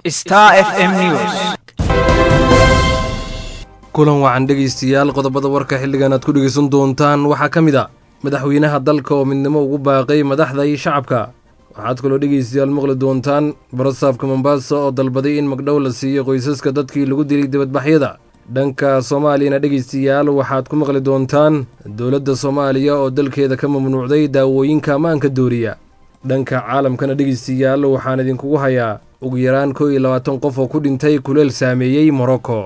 Star FM News. kulan wacan dhegaystayaal qodobada warka xilligan aad ku dhegaysan doontaan waxaa ka mid a madaxweynaha dalka oo midnimo ugu baaqay madaxda iyo shacabka waxaad kaloo dhegaystayaal maqli doontaan barasaafka mombasa oo dalbaday in magdhow la siiyo qoysaska dadkii lagu dilay dibadbaxyada dhanka soomaaliyana dhegaystayaal waxaad ku maqli doontaan dowladda soomaaliya oo dalkeeda ka mamnuucday daawooyinka ammaanka dooriya dhanka caalamkana dhegaystayaal waxaan idinkugu hayaa ugu yaraan koo iyo labaatan qof oo ku dhintay kuleel saameeyey morocco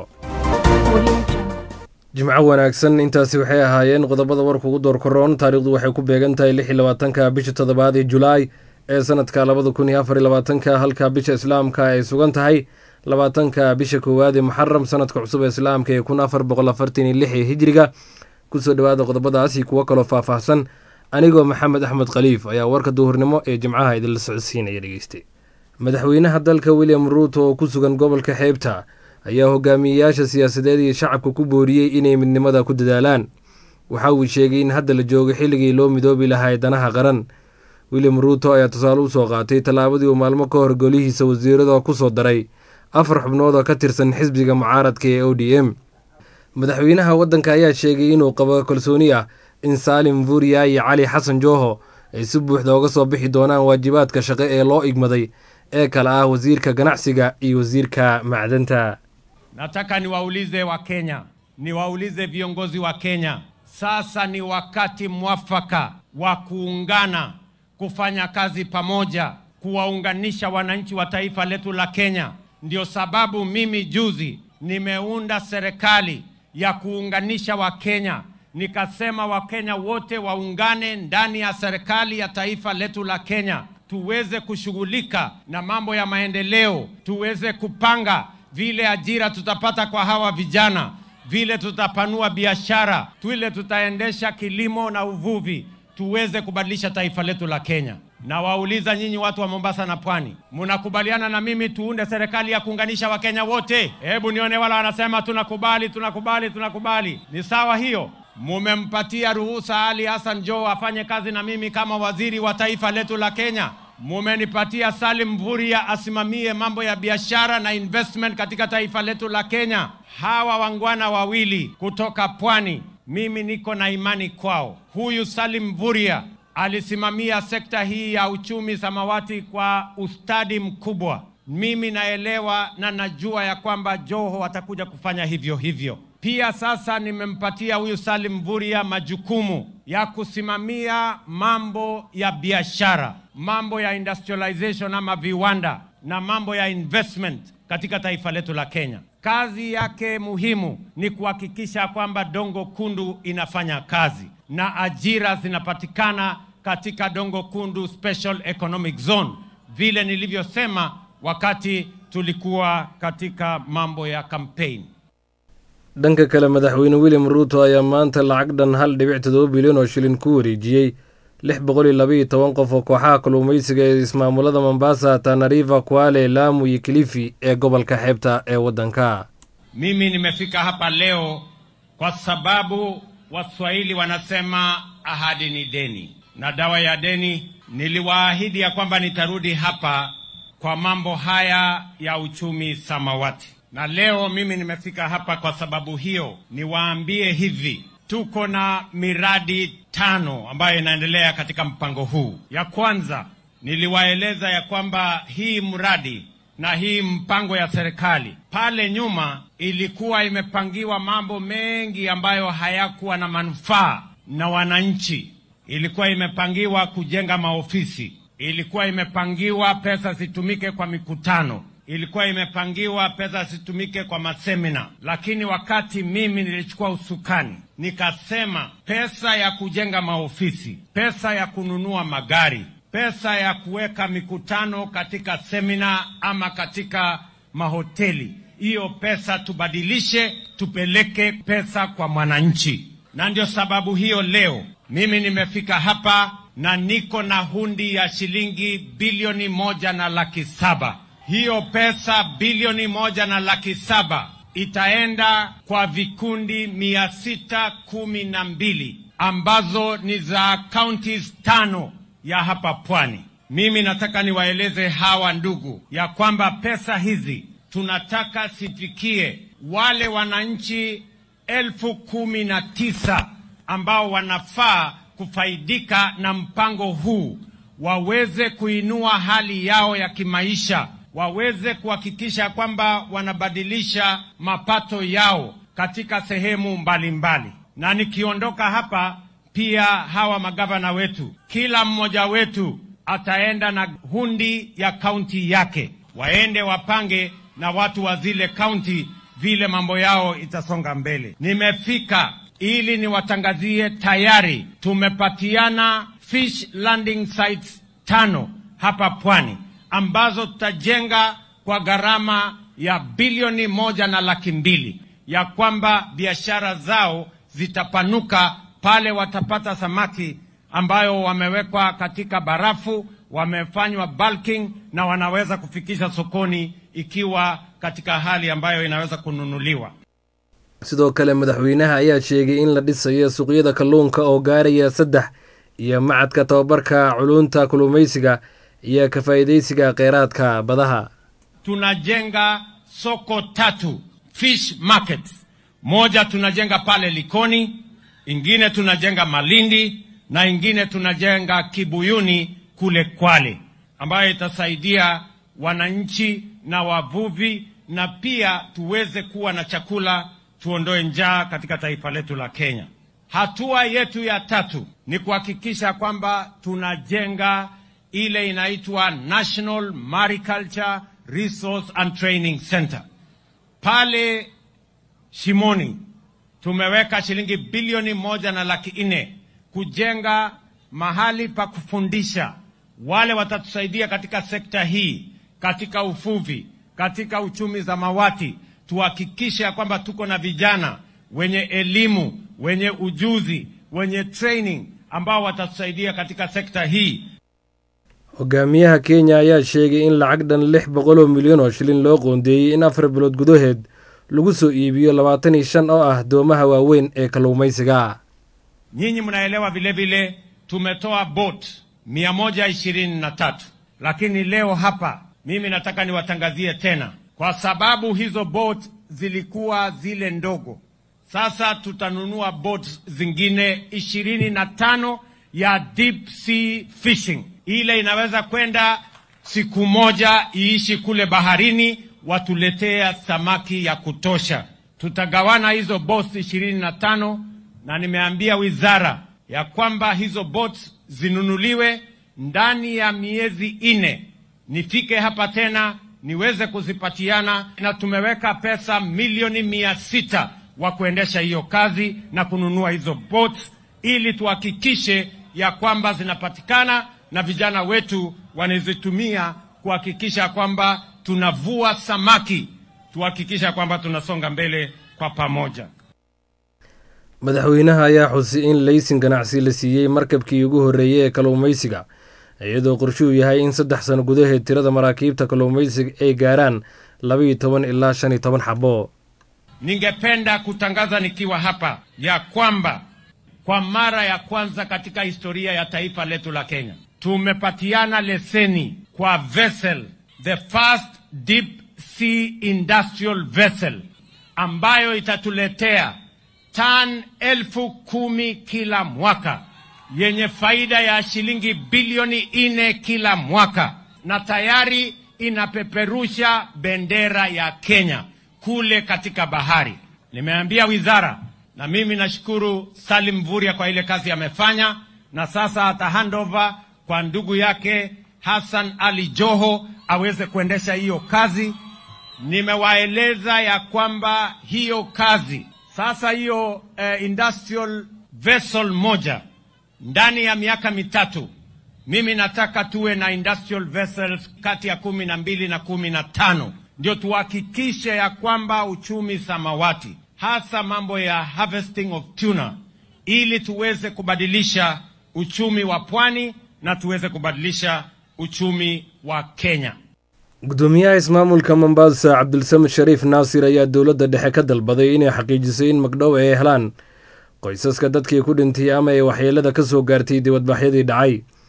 jimco wanaagsan intaasi waxay ahaayeen qodobada warka ugu door koroon taariikhdu waxay ku beegan tahay lix iyo labaatanka bisha toddobaad ee julaay ee sanadka labada kun iyo afar iyo labaatanka halka bisha islaamka ay sugan tahay labaatanka bisha koowaad ee muxaram sanadka cusub ee islaamka ee kun afar boqol afartan iyo lix ee hijriga kusoo dhowaada qodobadaas iyo kuwo kaloo faahfaahsan anigoo maxamed axmed khaliif ayaa warka duhurnimo ee jimcaha idinla socodsiinaya dhegeystay madaxweynaha dalka william ruuto oo ku sugan gobolka xeebta ayaa hogaamiyeyaasha siyaasadeed iyo shacabka ku booriyey inay midnimada ku dadaalaan waxa uu sheegay in hadda la joogo xilligii loo midoobi lahaa danaha qaran william ruuto ayaa tusaale usoo qaatay tallaabadii uu maalmo ka hor golihiisa wasiirada ku soo daray afar xubnood oo ka tirsan xisbiga mucaaradka ee o d m madaxweynaha waddanka ayaa sheegay inuu qabo kalsooni ah in saalim vuuriya iyo cali xasan jooho ay si buuxda uga soo bixi doonaan waajibaadka shaqo ee loo igmaday ee kale ah wasiirka ganacsiga iyo wasiirka macdanta Nataka niwaulize Wakenya, niwaulize viongozi wa Kenya, sasa ni wakati mwafaka wa kuungana, kufanya kazi pamoja, kuwaunganisha wananchi wa taifa letu la Kenya. Ndio sababu mimi juzi nimeunda serikali ya kuunganisha Wakenya, nikasema Wakenya wote waungane ndani ya serikali ya taifa letu la Kenya, tuweze kushughulika na mambo ya maendeleo, tuweze kupanga vile ajira tutapata kwa hawa vijana, vile tutapanua biashara, vile tutaendesha kilimo na uvuvi, tuweze kubadilisha taifa letu la Kenya. Na wauliza nyinyi watu wa Mombasa na Pwani, mnakubaliana na mimi tuunde serikali ya kuunganisha Wakenya wote? Hebu nione wala wanasema tunakubali, tunakubali, tunakubali. Ni sawa hiyo? Mumempatia ruhusa Ali Hassan Joho afanye kazi na mimi kama waziri wa taifa letu la Kenya. Mumenipatia Salim Mvurya asimamie mambo ya biashara na investment katika taifa letu la Kenya. Hawa wangwana wawili kutoka pwani, mimi niko na imani kwao. Huyu Salim Mvurya alisimamia sekta hii ya uchumi samawati kwa ustadi mkubwa. Mimi naelewa na najua ya kwamba Joho atakuja kufanya hivyo hivyo. Pia sasa nimempatia huyu Salim Mvurya majukumu ya kusimamia mambo ya biashara, mambo ya industrialization ama viwanda na mambo ya investment katika taifa letu la Kenya. Kazi yake muhimu ni kuhakikisha kwamba Dongo Kundu inafanya kazi na ajira zinapatikana katika Dongo Kundu Special Economic Zone, vile nilivyosema wakati tulikuwa katika mambo ya campaign. dhanka kale madaxweyne william ruuto ayaa maanta lacag dhan hal dhibic toddoba bilyan oo shilin ku wareejiyey lix boqol iyo labaiyo toban qof oo kooxaha kalluumaysiga ee ismaamulada mombasa tanariva kwale laamu iyo kilifi ee gobolka xeebta ee waddanka Mimi nimefika hapa leo kwa sababu Waswahili wanasema ahadi ni deni, na dawa ya deni. Niliwaahidi ya kwamba nitarudi hapa kwa mambo haya ya uchumi samawati, na leo mimi nimefika hapa kwa sababu hiyo. Niwaambie hivi, tuko na miradi tano ambayo inaendelea katika mpango huu. Ya kwanza niliwaeleza ya kwamba hii mradi na hii mpango ya serikali pale nyuma ilikuwa imepangiwa mambo mengi ambayo hayakuwa na manufaa na wananchi. Ilikuwa imepangiwa kujenga maofisi, ilikuwa imepangiwa pesa zitumike kwa mikutano, ilikuwa imepangiwa pesa zitumike kwa masemina. Lakini wakati mimi nilichukua usukani, nikasema pesa ya kujenga maofisi, pesa ya kununua magari, pesa ya kuweka mikutano katika semina ama katika mahoteli, hiyo pesa tubadilishe, tupeleke pesa kwa mwananchi. Na ndio sababu hiyo leo mimi nimefika hapa na niko na hundi ya shilingi bilioni moja na laki saba. Hiyo pesa bilioni moja na laki saba itaenda kwa vikundi mia sita kumi na mbili ambazo ni za counties tano ya hapa pwani. Mimi nataka niwaeleze hawa ndugu ya kwamba pesa hizi tunataka sifikie wale wananchi elfu kumi na tisa ambao wanafaa kufaidika na mpango huu, waweze kuinua hali yao ya kimaisha, waweze kuhakikisha kwamba wanabadilisha mapato yao katika sehemu mbalimbali mbali. Na nikiondoka hapa pia hawa magavana wetu, kila mmoja wetu ataenda na hundi ya kaunti yake, waende wapange na watu wa zile kaunti vile mambo yao itasonga mbele. Nimefika ili niwatangazie tayari tumepatiana fish landing sites tano hapa pwani ambazo tutajenga kwa gharama ya bilioni moja na laki mbili ya kwamba biashara zao zitapanuka pale watapata samaki ambayo wamewekwa katika barafu, wamefanywa bulking na wanaweza kufikisha sokoni ikiwa katika hali ambayo inaweza kununuliwa. sidoo kale madaxweynaha ayaa sheegay in la dhisayo suuqyada kalluunka oo gaaraya saddex iyo macadka tababarka culunta kalluumaysiga iyo ka faa'iidaysiga kheyraadka badaha Tunajenga soko tatu fish markets, moja tunajenga pale Likoni, ingine tunajenga Malindi na ingine tunajenga Kibuyuni kule Kwale, ambayo itasaidia wananchi na wavuvi na pia tuweze kuwa na chakula, tuondoe njaa katika taifa letu la Kenya. Hatua yetu ya tatu ni kuhakikisha kwamba tunajenga ile inaitwa National Mariculture Resource and Training Center pale Shimoni. Tumeweka shilingi bilioni moja na laki nne kujenga mahali pa kufundisha wale watatusaidia katika sekta hii, katika uvuvi, katika uchumi zamawati. Tuhakikishe ya kwamba tuko na vijana wenye elimu, wenye ujuzi, wenye training ambao watatusaidia katika sekta hii. hogaamiyaha kenya ayaa sheegay in lacag dhan lix boqol oo milyan oo shilin loo qoondeeyey in afar bilood gudaheed lagu soo iibiyo labaatan iyo shan oo ah doomaha waaweyn ee kalluumaysiga Nyinyi mnaelewa vile vile tumetoa boat mia moja ishirini na tatu lakini leo hapa mimi nataka niwatangazie tena, kwa sababu hizo boat zilikuwa zile ndogo. Sasa tutanunua boat zingine ishirini na tano ya deep sea fishing, ile inaweza kwenda siku moja iishi kule baharini, watuletea samaki ya kutosha. Tutagawana hizo boats ishirini na tano na nimeambia wizara ya kwamba hizo boats zinunuliwe ndani ya miezi ine, nifike hapa tena niweze kuzipatiana, na tumeweka pesa milioni mia sita wa kuendesha hiyo kazi na kununua hizo boats, ili tuhakikishe ya kwamba zinapatikana na vijana wetu wanazitumia kuhakikisha kwamba tunavua samaki, tuhakikisha kwamba tunasonga mbele kwa pamoja. madaxweynaha ayaa xusay in laysin ganacsi la siiyey markabkii ugu horreeyey ee kalluumaysiga iyadoo qorshuu yahay in saddex sano gudaheed tirada maraakiibta kalluumaysiga ay gaaraan labaiyo toban ilaa shan iyo toban xabo Ningependa kutangaza nikiwa hapa ya kwamba kwa mara ya kwanza katika historia ya taifa letu la Kenya tumepatiana leseni kwa vessel, the first deep sea industrial vessel ambayo itatuletea tan elfu kumi kila mwaka yenye faida ya shilingi bilioni nne kila mwaka, na tayari inapeperusha bendera ya Kenya kule katika bahari. Nimeambia wizara, na mimi nashukuru Salim Mvurya kwa ile kazi amefanya, na sasa ata handover kwa ndugu yake Hassan Ali Joho aweze kuendesha hiyo kazi. Nimewaeleza ya kwamba hiyo kazi sasa, hiyo eh, industrial vessel moja ndani ya miaka mitatu, mimi nataka tuwe na industrial vessels kati ya kumi na mbili na kumi na tano ndio tuhakikishe ya kwamba uchumi samawati, hasa mambo ya harvesting of tuna, ili tuweze kubadilisha uchumi wa pwani na tuweze kubadilisha uchumi wa Kenya. gudoomiyaha ismaamulka mombasa cabdulsamid shariif naasir ayaa dowladda dhexe ka dalbaday inay xaqiijiso in magdhow ay helaan qoysaska dadkii ku dhintay ama ay waxyeelada ka soo gaartay dibadbaxyadii dhacay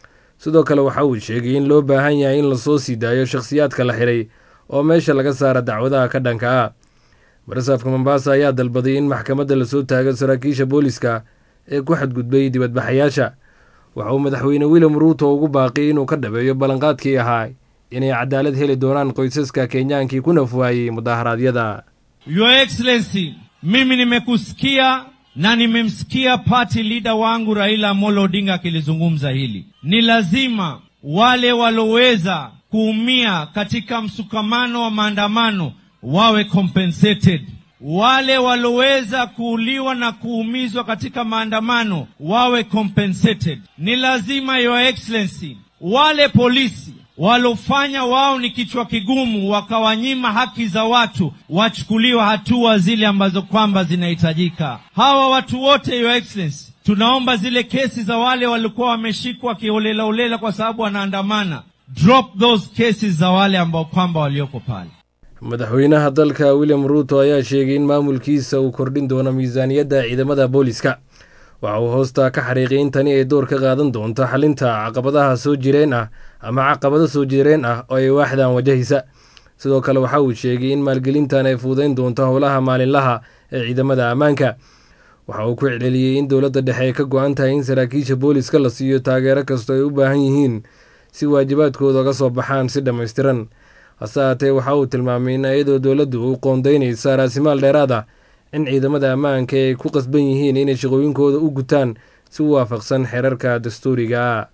sidoo kale waxa uu sheegay in loo baahan yahay in lasoo sii daayo shakhsiyaadka la xiray oo meesha laga saara dacwadaha ka dhanka ah barasaafka mombasa ayaa dalbaday in maxkamadda lasoo taago saraakiisha booliska ee ku xadgudbay dibadbaxayaasha waxa uu madaxweyne william ruuto ugu baaqiyay inuu ka dhabeeyo ballanqaadkii ahaa inay cadaalad heli doonaan qoysaska kenyaankii ku nafwaayey mudaharaadyada Your Excellency, mimi nimekusikia na nimemsikia party leader wangu Raila Amolo Odinga akilizungumza hili. Ni lazima wale waloweza kuumia katika msukamano wa maandamano wawe compensated. Wale waloweza kuuliwa na kuumizwa katika maandamano wawe compensated. Ni lazima Your Excellency, wale polisi walofanya wao ni kichwa kigumu, wakawanyima haki za watu, wachukuliwa hatua zile ambazo kwamba zinahitajika. Hawa watu wote, Your Excellency, tunaomba zile kesi za wale walikuwa wameshikwa kiholela holela kwa sababu wanaandamana, drop those cases za wale ambao kwamba walioko pale. madaxweynaha dalka william ruuto ayaa sheegay in maamulkiisa uu kordhin doono miisaaniyadda ciidamada booliska waxa uu hoosta ka xariiqay in tani ay door ka qaadan doonto xalinta caqabadaha soo jireen ah ama caqabado soo jireen ah oo ay waaxdan wajahaysa sidoo kale waxa uu sheegay in maalgelintan ay fuudayn doonto howlaha maalinlaha ee ciidamada ammaanka waxa uu ku celceliyey in dowladda dhexe ay ka go-an tahay in saraakiisha booliska la siiyo taageero kastoo ay u baahan yihiin si waajibaadkooda uga soo baxaan si dhammaystiran hase haatee waxa uu tilmaamay in iyadoo dowladdu u qoondaynaysa raasimaal dheeraad ah in ciidamada ammaanka ay ku qasban yihiin inay shaqooyinkooda u gutaan si waafaqsan xeerarka dastuuriga ah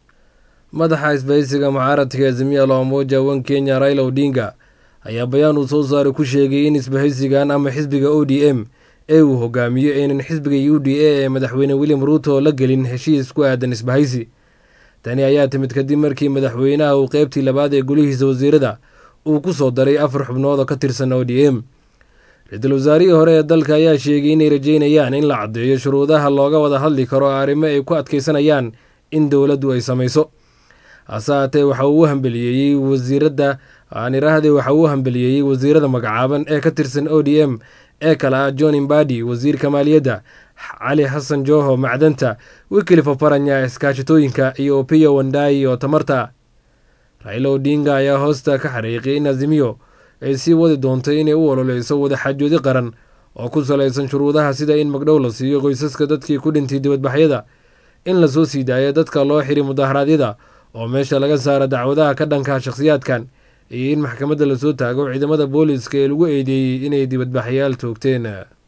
madaxa isbahaysiga mucaaradka azimiya loomoja wan kenya raila odinga ayaa bayaan uu soo saaray ku sheegay in isbahaysigan ama xisbiga o d m ee uu hogaamiyo aynan xisbiga u d a ee madaxweyne william ruuto la gelin heshiis ku aadan isbahaysi tani ayaa timid kadib markii madaxweynaha uu qeybtii labaad ee golihiisa wasiirada uu ku soo daray afar xubnood oo ka tirsan o d m ra-iisul wasaarihii hore ee dalka ayaa sheegay inay rajeynayaan in la caddeeyo shuruudaha looga wada hadli karo arrimo ay ku adkaysanayaan in dowladdu ay samayso hase haatee waxa uu u hambeliyeeyey wasiiradda aan iraahde waxa uu u hambeliyeeyey wasiirada magacaaban ee ka tirsan o d m ee kale ah john imbadi wasiirka maaliyadda cali xasan joho macdanta wikilifo faranya iskaashatooyinka iyo opiyo wandai oo tamarta raila odinga ayaa hoosta ka xariiqay in azimiyo ay sii wadi doonto inay u ololeyso wadaxaajoodi qaran oo ku salaysan shuruudaha sida in magdhow la siiyo qoysaska dadkii ku dhintay dibadbaxyada in lasoo sii daayo dadka loo xiri mudaharaadyada oo meesha laga saaro dacwadaha ka dhanka shakhsiyaadkan iyo in maxkamadda lasoo taago ciidamada booliska ee lagu eedeeyey inay dibadbaxyaal toogteen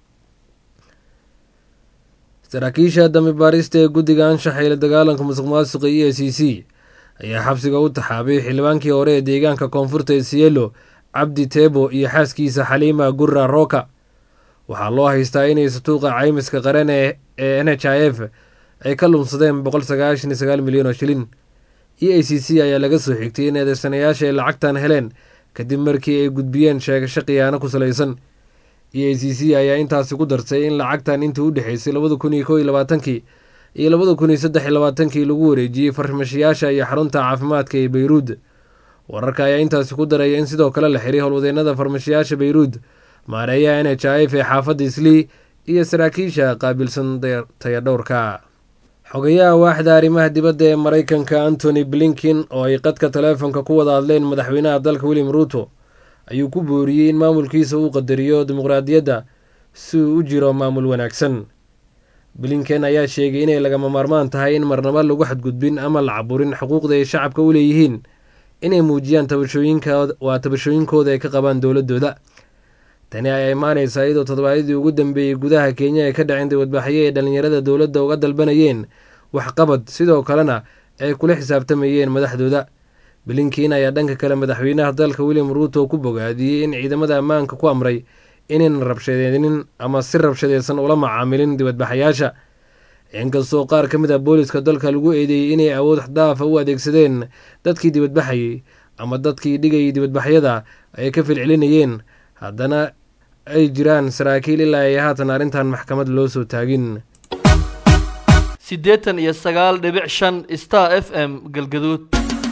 saraakiisha dambi baarista ee guddiga anshaxa ila dagaalanka musuq maasuqa e a c c ayaa xabsiga u taxaabay xildhibaankii hore ee deegaanka koonfurta ee sielo cabdi teebo iyo xaaskiisa xaliima gurra roka waxaa loo haystaa inay satuuqa caymiska qaran ee n h i f ay ka lumsadeen boqol sagaashan iyo sagaal milyan oo shilin e a c c ayaa laga soo xigtay in eedeysanayaasha ay lacagtan heleen kadib markii ay gudbiyeen sheegasho khiyaano ku salaysan e a c c ayaa intaasi ku darsay in lacagtan intii u dhexeysay labada kun iyo kow iyo labaatankii iyo labada kun iyo saddex iyo labaatankii lagu wareejiyey farmashayaasha iyo xarunta caafimaadka ee beyruud wararka ayaa intaasi ku daraya in sidoo kale la xiray howlwadeennada farmashayaasha beyruud maareeyaha n h i f ee xaafadda islii iyo saraakiisha qaabilsan tayadhowrka xogayaha waaxda arrimaha dibadda ee maraykanka antony blinkin oo ay qadka taleefonka ku wada hadleen madaxweynaha dalka william ruuto ayuu ku booriyey in maamulkiisa uu qadariyo dimuqraadiyadda si uu u jiro maamul wanaagsan blinken ayaa sheegay inay lagama maarmaan tahay in marnaba lagu xadgudbin ama la caburin xuquuqda ay shacabka u leeyihiin inay muujiyaan waa tabashooyinkooda ay ka qabaan dowladooda tani ayaa imaaneysaa iyadoo toddobaadyadii ugu dambeeyey gudaha kenya ay ka dhaceen dibadbaxyo ay dhallinyarada dowladda uga dalbanayeen waxqabad sidoo kalena ay kula xisaabtamayeen madaxdooda blinkin ayaa dhanka kale madaxweynaha dalka william ruuto ku bogaadiyey in ciidamada ammaanka ku amray inaynan rabshadeenin ama si rabshadeysan ula macaamilin dibadbaxayaasha inkastoo qaar ka mid a booliska dalka lagu eedeeyey inay awood xdaafa u adeegsadeen dadkii dibadbaxayey ama dadkii dhigayay dibadbaxyada ay ka filcelinayeen haddana ay jiraan saraakiil ilaa ay haatan arrintan maxkamad loo soo taagin siddeetan iyo sagaal dhibic shan star f m galgaduud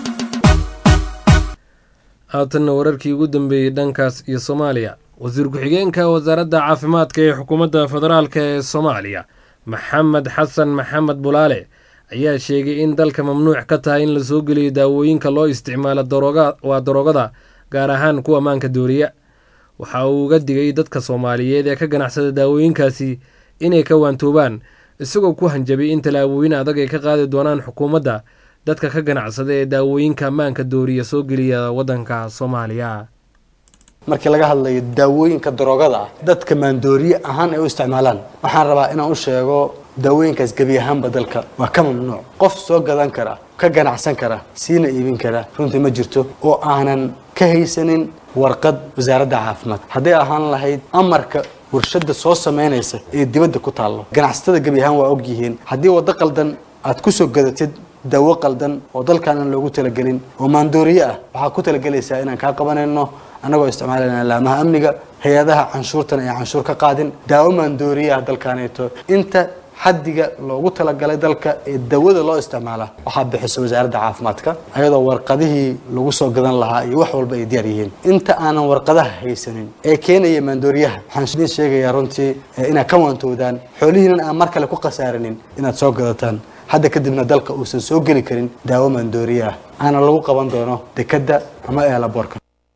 haatanna wararkii ugu dambeeyey dhankaas iyo soomaaliya wasiir ku-xigeenka wasaaradda caafimaadka ee xukuumadda federaalk ee soomaaliya maxamed xasan maxamed bulaale ayaa sheegay in dalka mamnuuc ka tahay in lasoo geliyo daawooyinka loo isticmaalo darooga waa daroogada gaar ahaan kuwa maanka dooriya waxa uu uga digay dadka soomaaliyeed ee ka ganacsada daawooyinkaasi inay ka waantoobaan isagoo ku hanjabay in tallaabooyin adag ay ka qaadi doonaan xukuumadda dadka ka ganacsada ee daawooyinka maanka dooriya soo geliya waddanka soomaaliya markii laga hadlayo daawooyinka daroogada ah dadka maandooriye ahaan ay u isticmaalaan waxaan rabaa inaan u sheego daawooyinkaas gebi ahaanba dalka waa ka mamnuuc qof soo gadan kara ka ganacsan kara siina iibin kara runtii ma jirto oo aanan ka haysanin warqad wasaaradda caafimaad hadday ahaan lahayd amarka warshada soo samaynaysa ee dibadda ku taallo ganacsatada gebi ahaan waa og yihiin haddii waddo qaldan aad ku soo gadatid daawo qaldan oo dalkan aan loogu talagelin oo maandooriye ah waxaad ku talagelaysaa inaan kaa qabanayno annagoo isticmaalayna laamaha amniga hay-adaha canshuurtana ay canshuur ka qaadin daawo maandooriye ah dalkaaneeto inta xaddiga loogu talagalay dalka ee dawada loo isticmaala waxaa bixisa wasaaradda caafimaadka ayadoo warqadihii lagu soo gadan lahaa iyo wax walba ay diyaar yihiin inta aanan warqadaha haysanin ee keenaya maandooriyaha waxaan idin sheegayaa runtii inaad ka waantoodaan xoolihiinan aan mar kale ku khasaarinin inaad soo gadataan hadda kadibna dalka uusan soo geli karin daawo maandooriye ah aana lagu qaban doono dekadda ama eelaboorka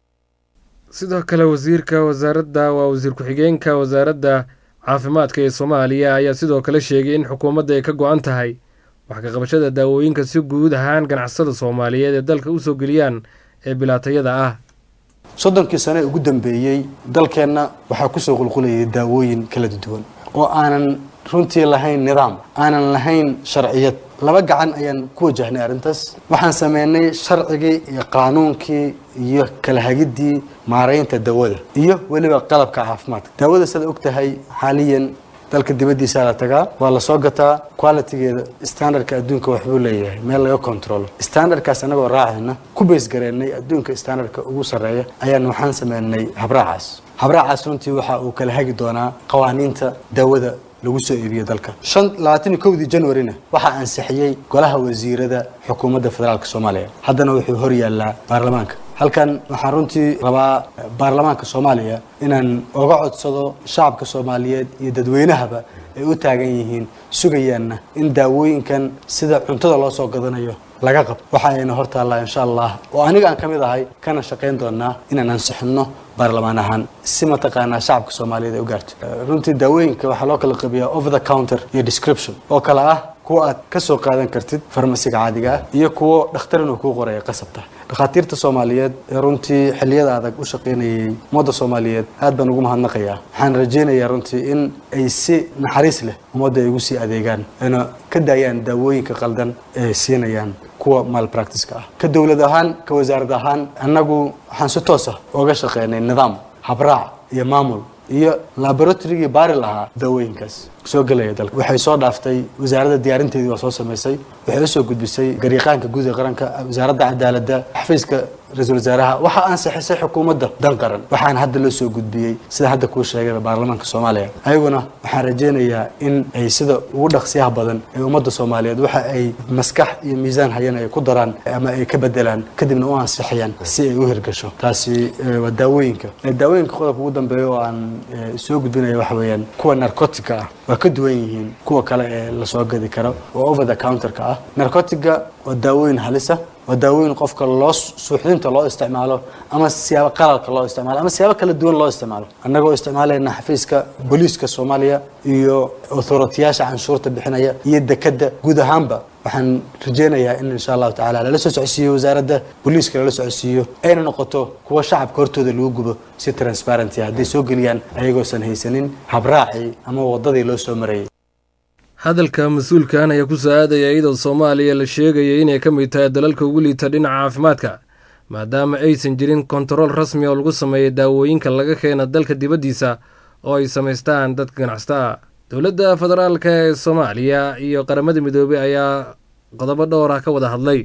sidoo kale wasiirka wasaaradda waa wasiir ku-xigeenka wasaaradda caafimaadka ee soomaaliya ayaa sidoo kale sheegay in xukuumadda ay ka go-an tahay wax ka qabashada daawooyinka si guud ahaan ganacsada soomaaliyeed ee dalka u soo geliyaan ee bilaatayada ah soddonkii sane ugu dambeeyey dalkeenna waxaa kusoo qulqulayay daawooyin kala duwan oo aanan runtii lahayn nidaam aanan lahayn sharciyad laba gacan ayaan ku wajahnay arrintaas waxaan sameynay sharcigii iyo qaanuunkii iyo kala hagiddii maaraynta dawada iyo weliba qalabka caafimaadka daawada sidaad og tahay xaaliyan dalka dibaddiisaa la tagaa waa la soo gataa qualitigeeda standardka adduunka waxbuu leeyahay meel laga controlo standardkaas annagoo raacayna ku baysgareennay adduunka standardka ugu sarreeya ayaan waxaan sameynay habraacaas habraacaas runtii waxa uu kala hagi doonaa qawaaniinta daawada lagu soo iibiyo dalka shan labaatan iyo kowdii januarina waxaa ansixiyey golaha wasiirada xukuumadda federaalka soomaaliya haddana wuxuu hor yaallaa baarlamaanka halkan waxaan runtii rabaa baarlamaanka soomaaliya inaan oga codsado shacabka soomaaliyeed iyo dadweynahaba ay u taagan yihiin sugayaanna in daawooyinkan sida cuntada loo soo gadanayo laga qabto waxa ayna hor taallaa insha allah oo aniga aan ka mid ahay kana shaqayn doonaa inaan ansixinno baarlamaan ahaan si mataqaanaa shacabka soomaaliyeed ay u gaarto runtii daawooyinka waxaa loo kala qabiyaa over the counter iyo description oo kale ah kuwa aad ka soo qaadan kartid farmasiga caadiga ah iyo kuwo dhakhtar inuu kuu qoraya qasabta dhakhaatiirta soomaaliyeed ee runtii xilliyada adag u shaqaynayay ummadda soomaaliyeed aad baan ugu mahadnaqayaa waxaan rajaynayaa runtii in ay si naxariis leh ummadda ay ugu sii adeegaan ayna ka daayaan daawooyinka qaldan ee siinayaan kuwa malpractiska ah ka dowlad ahaan ka wasaarad ahaan annagu waxaan si toos ah ooga shaqeynay nidaam habraac iyo maamul iyo laboratorygii baari lahaa daawooyinkaas soo gelaya dalka waxay soo dhaaftay wasaaradda diyaarinteedii waa soo samaysay waxay usoo gudbisay gariiqaanka guud ee qaranka wasaaradda cadaaladda xafiiska ra-iisul wasaaraha waxaa ansixisay xukuumadda dan qaran waxaana hadda loo soo gudbiyey sida hadda kuu sheegay baarlamaanka soomaaliya ayaguna waxaan rajaynayaa in ay sida ugu dhaqsiyaha badan ee ummadda soomaaliyeed waxa ay maskax iyo miisaan hayan ay ku daraan ama ay ka bedelaan kadibna u ansixiyaan si ay u hirgasho taasi waa daawooyinka daawooyinka qodobka ugu dambeeya oo aan soo gudbinaya waxa weeyaan kuwa narcotica ah waa ka duwan yihiin kuwa kale ee lasoo gadi karo oo over the counterka ah narcotiga waa daawooyin halisa waa daawooyin qofka loo suuxdinta loo isticmaalo ama siyaabo qalalka loo isticmaalo ama siyaabo kala duwan loo isticmaalo annagoo isticmaalayna xafiiska booliiska soomaaliya iyo authoritiyaasha canshuurta bixinaya iyo dekadda guud ahaanba waxaan rajaynayaa in insha allahu tacaala lala soo socodsiiyo wasaaradda booliiska lala socodsiiyo ayna noqoto kuwa shacabka hortooda lagu gubo si transparenty ah hadday soo geliyaan ayagoosan haysanin habraacii ama waddadii loo soo marayay hadalka mas-uulkan ayaa ku soo aadaya iyadoo soomaaliya la sheegaya inay ka mid tahay dalalka ugu liita dhinaca caafimaadka maadaama aysan jirin kontarool rasmi oo lagu sameeya daawooyinka laga keena dalka dibaddiisa oo ay samaystaan dadka ganacsataa dowladda federaalk ee soomaaliya iyo qaramada midoobey ayaa qodobo dhowr ah ka wada hadlay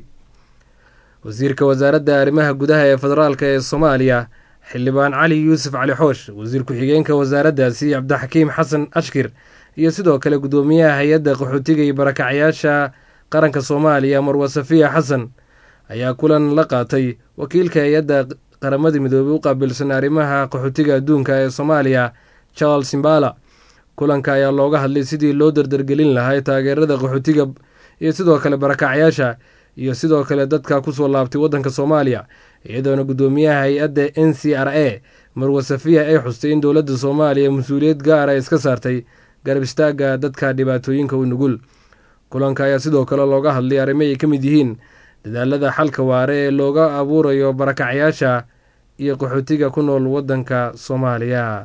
wasiirka wasaaradda arrimaha gudaha ee federaalk ee soomaaliya xildhibaan cali yuusuf cali xoosh wasiir ku-xigeenka wasaaraddaasi cabdixakiim xasan ashkir iyo sidoo kale guddoomiyaha hay-adda qaxootiga iyo barakacyaasha qaranka soomaaliya marwa safiya xasan ayaa kulan la qaatay wakiilka hay-adda qaramada midoobey u qaabilsan arrimaha qaxootiga adduunka ee soomaaliya charles simbala kulanka ayaa looga hadlay sidii loo dardargelin lahaa taageerada qaxootiga iyo sidoo kale barakacyaasha iyo sidoo kale dadka kusoo laabtay waddanka soomaaliya iyadoona guddoomiyaha hay-adda n c r a marwa safiya ay xustay in dowladda soomaaliya mas-uuliyad gaara iska saartay garab istaagga dadka dhibaatooyinka u nugul kulanka ayaa sidoo kale looga hadlay arrimo ay ka mid yihiin dadaalada xalka waare ee looga abuurayo barakacyaasha iyo qaxootiga ku nool waddanka soomaaliya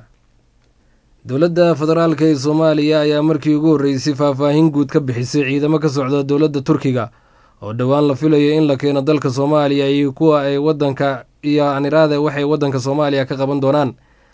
dowladda federaalk ee soomaaliya ayaa markii ugu horreysay faahfaahin guud ka bixisay ciidamo ka socda dowladda turkiga oo dhowaan la filayo in la keeno dalka soomaaliya iyo kuwa ay wadanka iyo aniraade waxay waddanka soomaaliya ka qaban doonaan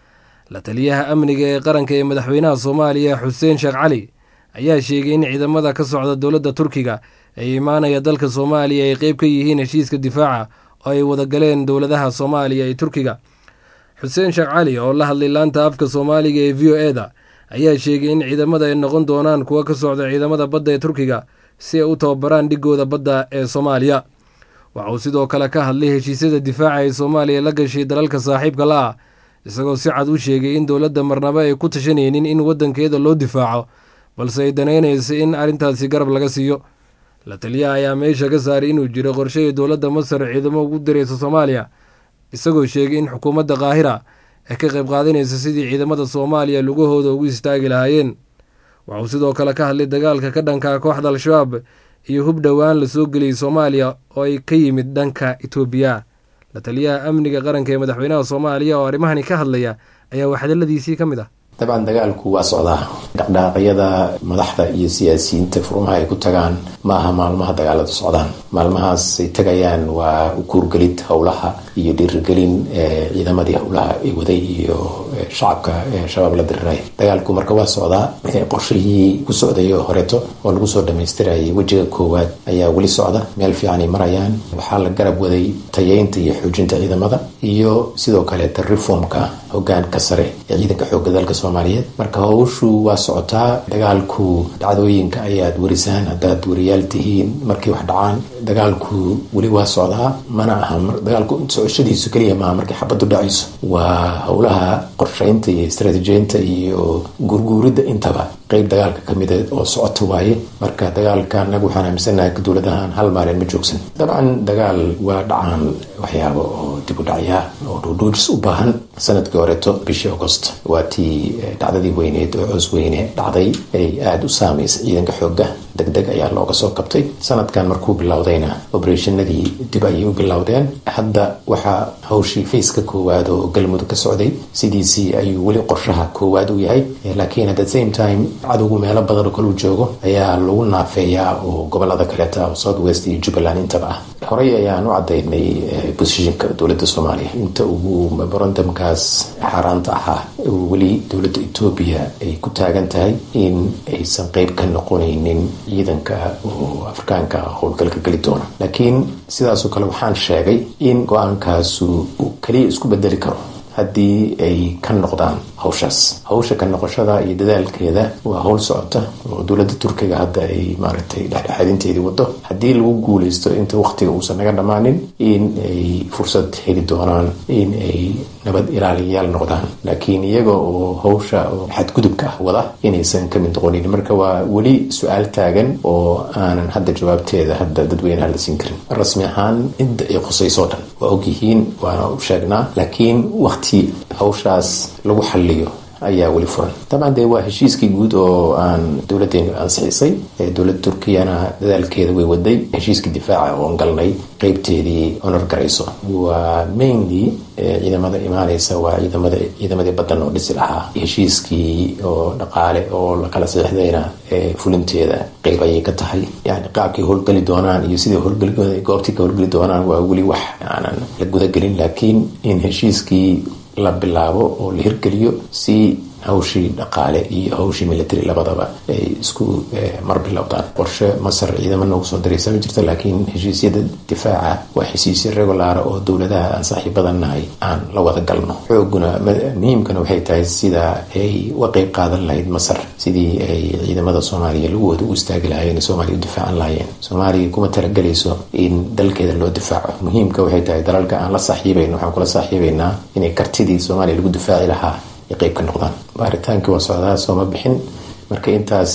la taliyaha amniga ee qaranka ee madaxweynaha soomaaliya xuseen sheekh cali ayaa sheegay in ciidamada ka socda dowladda turkiga ee imaanaya dalka soomaaliya ay qeyb ka yihiin heshiiska difaaca oo ay wadagaleen dowladaha soomaaliya iyo turkiga xuseen sheekh cali oo la hadlay laanta afka soomaaliga ee v o e da ayaa sheegay in ciidamada ay noqon doonaan kuwa ka socda ciidamada badda ee turkiga si ay u tababaraan dhigooda badda ee soomaaliya waxa uu sidoo kale ka hadlay heshiisyada difaaca ee soomaaliya la gashay dalalka saaxiibka la ah isagoo si cad u sheegay in dowladda marnaba ay ku tashanaynin in waddankeeda loo difaaco balse ay danaynaysa in arrintaasi garab laga siiyo la taliyaha ayaa meesha ka saaray inuu jiro qorshehay dowladda masar ciidamo ugu diraysa soomaaliya isagoo sheegay in xukuumadda kaahira ay ka qayb qaadanaysa sidii ciidamada soomaaliya lugahooda ugu istaagi lahaayeen waxauu sidoo kale ka hadlay dagaalka ka dhanka kooxda al-shabaab iyo hub dhowaan la soo geliyey soomaaliya oo ay ka yimid dhanka itoobiya la taliyaha amniga qaranka ee madaxweynaha soomaaliya oo arrimahani ka hadlaya ayaa waxdaladiisii ka mid ah dabcan dagaalku waa socdaa dhaqdhaaqyada madaxda iyo siyaasiyiinta furmaha ay ku tagaan ma aha maalmaha dagaaladu socdaan maalmahaas ay tagayaan waa ukuurgelid howlaha iyo dhiirigelin ciidamadii howlaha ay waday iyo shacabka shabaab la diriray dagaalku marka waa socdaa qorshihii ku socdayo horeeto oo lagu soo dhamaystirayay wejiga koowaad ayaa weli socda meel fiicanay marayaan waxaa la garab waday tayeynta iyo xoojinta ciidamada iyo sidoo kaleeta reformka hogaanka sare ee ciidanka xooga dalka soomaaliyeed marka howshu waa socotaa dagaalku dhacdooyinka ayaad warisaan haddaad wariyaal tihiin markay wax dhacaan dagaalku weli waa socdaa mana aha dagaalku socoshadiisu keliya maaha markay xabadu dhacayso waa howlaha qorshaynta iyo istaraatiijiyeynta iyo gurguuridda intaba qeyb dagaalka kamida oo socota waaye marka dagaalka anagu waxaan aaminsanahay dowladahan hal maalin ma joogsan dabcan dagaal waa dhacaan waxyaabo oo dib u dhacyaa oo dhuudhuujis u baahan sanadkii horeeto bishii augost waa tii dhacdadii weyneed oo coos weyne dhacday ay aada u saameysay ciidanka xooga deg deg ayaa looga soo kabtay sanadkan markuu bilowdayna obereshinadii dib ayay u bilowdeen hadda waxaa hawshii fayska koowaad oo galmudug ka socday sidiisii ayuu weli qorshaha koowaad u yahay laakiin at the same time cadowgu meelo badan oo kaluu joogo ayaa lagu naafeeyaa oo gobolada kaleeta oo south west iyo jubbaland intaba ah horey ayaan u cadaynay bosishinka dowladda soomaaliya inta ugu memorandumkaas xaaraanta ahaa weli dowladda etoobiya ay ku taagan tahay in aysan qeyb ka noqonaynin ciidanka oo afrikaanka howlgalka geli doona laakiin sidaasoo kale waxaan sheegay in go-aankaasu uu keliya isku bedeli karo haddii ay ka noqdaan hawshaas hawsha ka noqoshada iyo dadaalkeeda waa howl socota oo dowladda turkiga hadda ay maaragtay dhexdhexaadinteedii wado haddii lagu guuleysto inta waqtiga uusan naga dhammaanin in ay fursad heli doonaan in ay nabad ilaaliyayaal noqdaan laakiin iyaga oo hawsha oo xadgudubka ah wada inaysan ka mid noqonin marka waa weli su-aal taagan oo aanan hadda jawaabteeda hadda dadweynaha la siin karin rasmi ahaan cidda ay khusayso dhan waa ogyihiin waana u sheegnaa laakiin waqti hawshaas lagu xaliyo ayaa weli furan dabcan dee waa heshiiskii guud oo aan dowladeenu ansixisay dowladda turkiyana dadaalkeeda way waday heshiiskii difaaca oon galnay qeybteedii honor garayso waa mainly ciidamada imaaneysa waa ciidamada ciidamadii badan oo dhisi lahaa heshiiskii oo dhaqaale oo la kala saxiixdayna fulinteeda qeyb ayay ka tahay yani qaabkay howlgeli doonaan iyo sidai howlgeli goobtii ka howlgeli doonaan waa weli wax aanan la gudagelin laakiin in heshiiskii la bilaabo oo la hirgeliyo si hawshii dhaqaale iyo hawshii military labadaba ay isku mar bilowdaan qorshe masar ciidamo noogu soo diraysa ma jirto laakiin heshiisyada difaaca waa heshiisyo regulaara oo dowladaha aan saaxiibadan nahay aan la wada galno xooguna muhiimkana waxay tahay sida ay uga qeyb qaadan lahayd masar sidii ay ciidamada soomaaliya lagooda u istaagi lahaayeen soomaaliya u difaacan lahaayeen soomaaliya kuma talagelayso in dalkeeda loo difaaco muhiimka waxay tahay dalalka aan la saaxiibayno waxaan kula saaxiibaynaa inay kartidii soomaaliya lagu difaaci lahaa qayb ka noqdaan baaritaankii waa socdaa sooma bixin marka intaas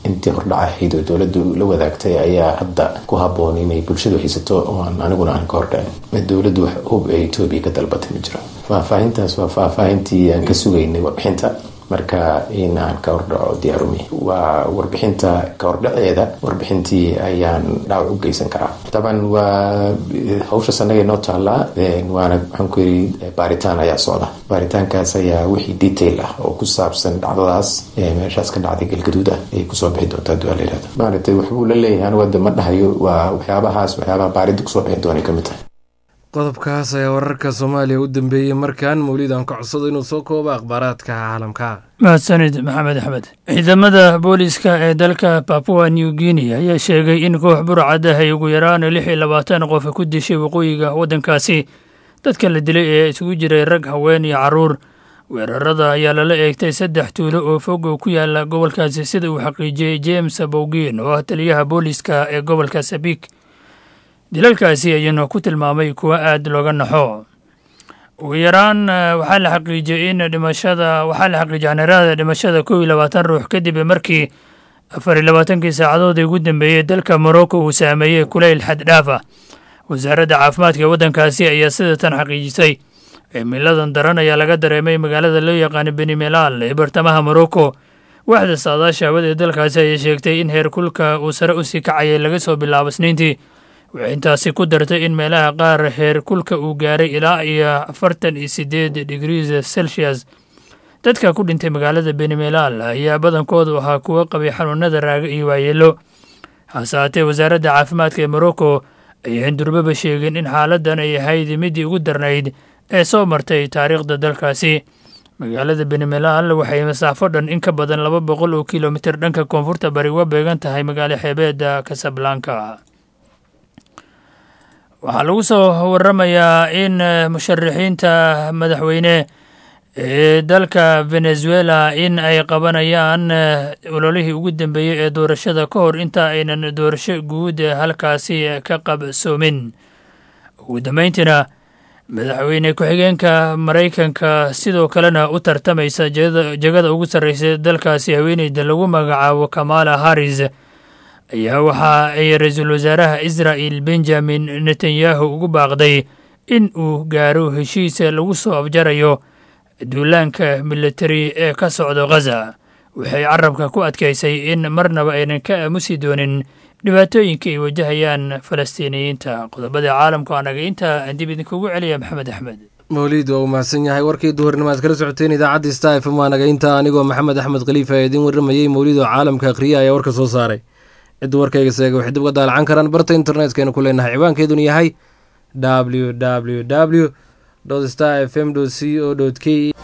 intii hordhac ahayd oo dowladdu la wadaagtay ayaa hadda ku haboon inay bulshadu haysato oan aniguna aan ka hordhacin dowladdu wax hub ee etoobiya ka dalbatay ma jiro faahfaahintaas waa faahfaahintii aan ka sugaynay warbixinta marka in aan ka hordhaco diyaarumi waa warbixinta ka hordhaceeda warbixintii ayaan dhaawac u geysan karaa taban waa hawshaas annaga inoo taallaa waana waxaan ku yidhi baaritaan ayaa socda baaritaankaas ayaa wixii detail ah oo ku saabsan dhacdadaas meeshaas ka dhacday galgaduud ah ayay kusoo bixi doontaa duaa la yihahdo maaragtay waxbuu la leeyahay anigu hadda ma dhahayo waa waxyaabahaas waxyaabaha baaridda kusoo bixi doonay ka mid tahay qodobkaas ayaa wararka soomaaliya u dambeeyey markan mawlid aan ka codsado inuu soo koobo akhbaaraadka caalamka mahadsanid maxamed axmed ciidamada booliiska ee dalka babua new guinea ayaa sheegay in koox burcad ah ay ugu yaraan lix iyo labaatan qof ku dishay waqooyiga waddankaasi dadka la dilay ee isugu jiray rag haween iyo carruur weerarada ayaa lala eegtay saddex tuulo oo fog oo ku yaala gobolkaasi sida uu xaqiijiyey james bowgin oo ah taliyaha booliiska ee gobolka sabik dilalkaasi ayuuna ku tilmaamay kuwo aad looga naxo ugu yaraan waxaa la xaqiijiyey in dhimashada waxaa la xaqiijiyay xaneerada dhimashada kow iyo labaatan ruux kadib markii afar iyo labaatankii saacadood ee ugu dambeeyey dalka morocco uu saameeyey kulayl xad dhaaf ah wasaaradda caafimaadka ee waddankaasi ayaa sidatan xaqiijisay cimiladan daran ayaa laga dareemay magaalada loo yaqaano benimelaal ee bartamaha morocco waaxda saadaasha hawada ee dalkaasi ayay sheegtay in heer kulka uu sare usii kacayay laga soo bilaabo isniintii waxay intaasi ku dartay in meelaha qaar heer kulka uu gaaray ilaa iyo afartan iyo sideed digrees celsius dadka ku dhintay magaalada benimelaal ayaa badankoodu ahaa kuwo qabay xanuunada raaga iyo waayeelo hase haatee wasaaradda caafimaadka ee morocco ayaan durbaba sheegin in xaaladdan ay ahayd midii ugu darnayd ee soo martay taariikhda dalkaasi magaalada benimelaal waxay masaafo dhan in ka badan laba boqol oo kilomitir dhanka koonfurta bari uga beegan tahay magaalo xeebeedda casablanka waxaa lagu soo waramayaa in musharaxiinta madaxweyne ee dalka venezuela in ay qabanayaan ololihii ugu dambeeyey ee doorashada ka hor inta aynan doorasho guud halkaasi ka qabsoomin ugu dambeyntiina madaxweyne ku-xigeenka maraykanka sidoo kalena u tartamaysa jegada ugu sarreysa dalkaasi haweeneyda lagu magacaabo kamala harris ayaa waxa ay ra-iisul wasaaraha israa'el benjamin netanyahu ugu baaqday in uu gaaro heshiis lagu soo afjarayo duulaanka militari ee ka socdo khaza waxay carabka ku adkaysay in marnaba aynan ka aamusi doonin dhibaatooyinka ay wajahayaan falastiiniyiinta qodobada caalamku anaga intaa aan dib idinkugu celiya maxamed axmed mawliid waa uu mahadsan yahay warkii duhurnimo aad kala socoteen idaacadda star fm waa naga intaa anigoo maxamed axmed khaliifa ee idiin warramayey mawliid oo caalamka akhriya ayaa warka soo saaray cidda warkayga seega waxay dib uga daalacan karaan barta internetkaynu ku leenahay ciwaankeeduna yahay w w w star f m c o k